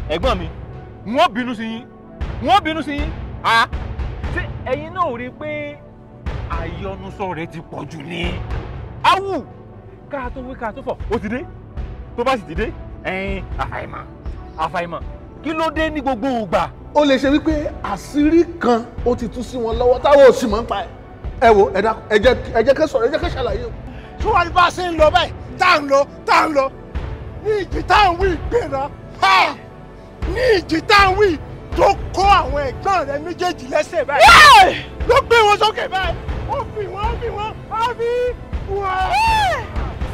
ẹ̀gbọ́n mi wọ́n bínú sí yín wọ́n bínú sí yín ah ṣé ẹ̀yin náà ò rí i pé àyọnusọ rẹ ti pọ̀ jù ní. awù ká tó wí ká tó fọ̀ ó ti dé tó bá sì ti dé ẹ̀yin àfàìmọ̀ àfàìmọ̀ kí ló dé ní gbogbo ìgbà. ó lè ṣe wípé àṣírí kan ó ti tú sí wọn lọ́wọ́ táwọn ò sì mọ̀ ń pa ẹ̀. ẹ wo ẹ dákun ẹ jẹ́ ẹ jẹ́ kẹ́ sọ̀rọ̀ ẹ jẹ́ kẹ́ ṣàlàyé o. tí wọ́n bá ṣe ń lọ báyìí tá à ń lọ tá à ń lọ ní ìjì tá à ń wí ìgbéra ní ìjì tá à ń wí tó kó àwọn ẹ̀gbọ́n rẹ méjèèjì lẹ́sẹ̀ báyìí ló gbé wọn sókè báyìí ó fi wọn ó fi wọn ó fi wọn.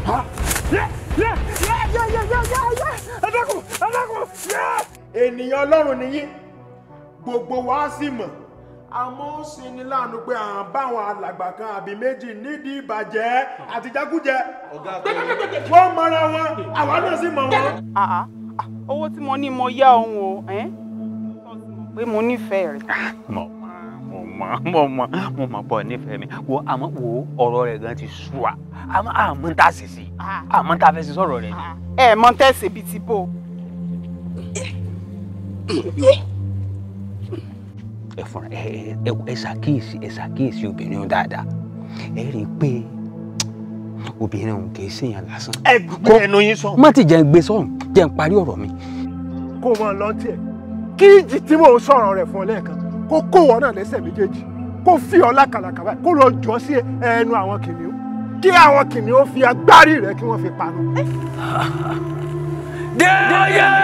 ẹ dákun ẹ dákun ènìyàn ọlọ́run nìyí gbogbo wa sì mọ̀ àmọ́ ó sì ní láàánú pé à ń bá àwọn alàgbà kan àbí méjì nídìí ìbàjẹ́ àti jákújẹ wọ́n mọra wọn àwa náà sì mọ̀ wọn. àá owó tí mo ní mo yá òun o ẹ́n? pé mo nífẹ̀ẹ́ rẹ̀. mo mọ mo mọ mo mọ bọ nífẹ̀ẹ́ mi wo àmọ́ wo ọ̀rọ̀ rẹ̀ gan ti sú wa àmọ́ àmọ́ ń tà sí sí àmọ́ ń tà fẹ́ sí sọ̀rọ̀ rẹ̀ ni. ẹ mọ tẹsí bíi ti bò. ẹ fúnra ẹ ẹ ẹ ṣàkíyèsí ẹ ṣàkíyèsí obìnrin ọ̀hún dáadáa ẹ rí i pé obìnrin ọ̀hún kì í ṣèyàn lásán. ẹ gbé ẹnu yín sọ. má ti jẹ́ ń gbé sọ̀rọ̀ jẹ́ ń parí ọ̀rọ̀ mi. kó o máa lọ tiẹ̀ kí ìjì tí mò ń sọ̀rọ̀ rẹ̀ fún ọ lẹ́ẹ̀kan kó kó wọn náà lẹ́sẹ̀ méjèèjì kó fi ọ lákàlàkà báyìí kó lọ jọ sí ẹnu àwọn kìnìún kí àwọn kìnìún fi agbárí rẹ̀ kí wọ́n fi panu. Déyé